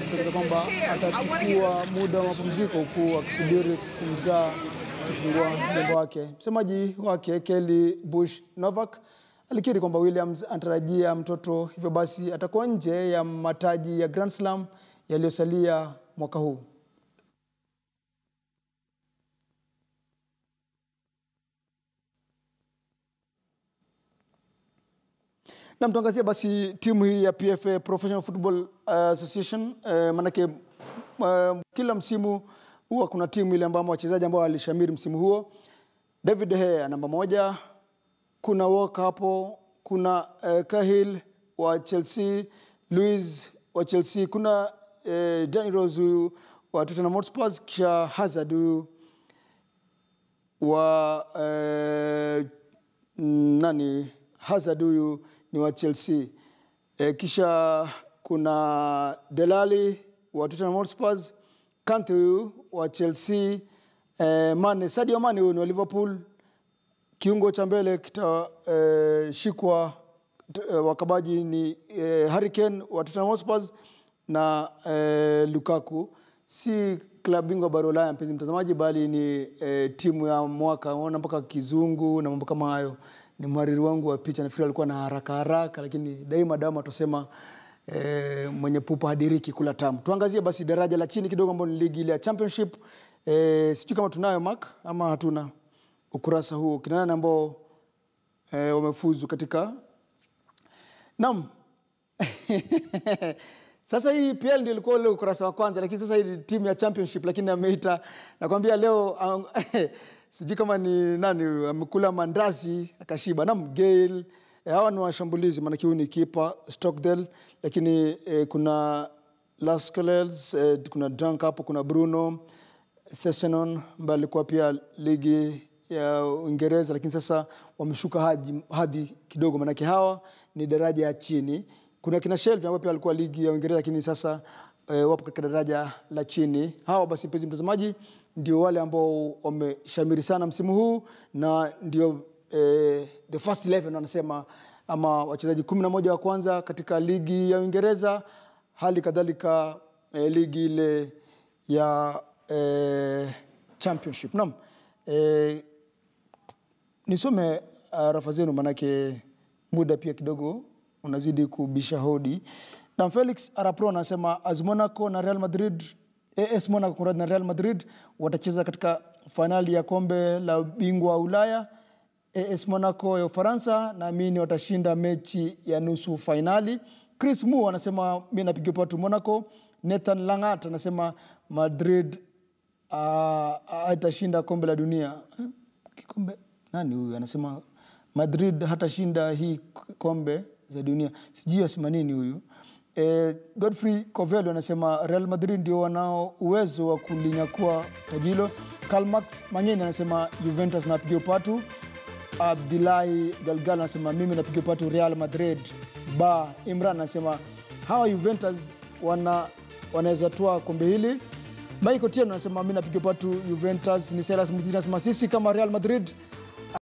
akidokeza kwamba atachukua muda wa mapumziko huku akisubiri kumzaa kifungua mjomba wake. Msemaji wake Kelly Bush Novak alikiri kwamba Williams anatarajia mtoto, hivyo basi atakuwa nje ya mataji ya Grand Slam yaliyosalia mwaka huu. Na mtuangazie basi timu hii ya PFA Professional Football Association eh, manake eh, kila msimu huwa kuna timu ile ambamo wachezaji ambao walishamiri msimu huo. David De Gea namba moja, kuna Walker hapo, kuna eh, Cahill wa Chelsea, Luiz wa Chelsea, kuna eh, Danny Rose huyu wa Tottenham Hotspur, kisha Hazard huyu wa eh, mm, nani Hazard huyu ni wa Chelsea. E, kisha kuna Delali wa Tottenham Hotspur, Kante huyu wa Chelsea, e, Mane, Sadio Mane huyu ni wa Liverpool. Kiungo cha mbele kitashikwa e, wakabaji ni e, Harry Kane wa Tottenham Hotspur na e, Lukaku. Si klabu bingwa bara Ulaya, mpenzi mtazamaji, bali ni e, timu ya mwaka. Unaona mpaka kizungu na mambo kama hayo ni mhariri wangu wa picha, nafikiri alikuwa na haraka haraka, lakini daima daima tusema e, mwenye pupa hadiriki kula tamu. Tuangazie basi daraja la chini kidogo, ambao ni ligi ile ya championship. E, sijui kama tunayo mark ama hatuna ukurasa huo, kina nani ambao e, wamefuzu katika naam Sasa hii PL ndio ilikuwa ule ukurasa wa kwanza, lakini sasa hii ni timu ya championship, lakini ameita nakwambia leo um, sijui kama ni nani huyu, amekula mandazi akashiba. Naam, Gale eh, hawa ni washambulizi, maanake huyu ni kipa Stockdale, lakini eh, kuna Lascelles eh, kuna Dunk hapo, kuna Bruno Sessenon ambaye alikuwa pia ligi ya Uingereza, lakini sasa wameshuka hadhi, hadhi kidogo, maanake hawa ni daraja ya chini. Kuna kina Shelby ambao pia walikuwa ligi ya Uingereza, lakini sasa eh, wapo katika daraja la chini. Hawa basi, mpenzi mtazamaji, ndio wale ambao wameshamiri sana msimu huu na ndio eh, the first 11 wanasema ama wachezaji kumi na moja wa kwanza katika ligi ya Uingereza, hali kadhalika eh, ligi ile ya eh, championship. Naam, eh, nisome uh, rafa zenu manake muda pia kidogo unazidi kubisha hodi. Na Felix Arapro anasema AS Monaco na Real Madrid AS Monaco kunradhi, na Real Madrid watacheza katika fainali ya kombe la bingwa wa Ulaya. AS Monaco ya Ufaransa naamini watashinda mechi ya nusu fainali. Chris Mu anasema mi napiga patu Monaco. Nathan Langat anasema Madrid hatashinda kombe la dunia. Eh, Kikombe nani huyu anasema Madrid hatashinda hii kombe za dunia, sijui asema nini huyu. Eh, Godfrey Covello anasema Real Madrid ndio wanao uwezo wa kulinyakua taji hilo. Karl Max Mangeni anasema Juventus napiga upatu. Abdillahi Galgal anasema mimi napiga upatu Real Madrid. Ba Imran anasema hawa Juventus wana wanaweza toa kombe hili. Michael Tieno anasema mimi napiga upatu Juventus. Ni Silas Mutini anasema sisi kama Real Madrid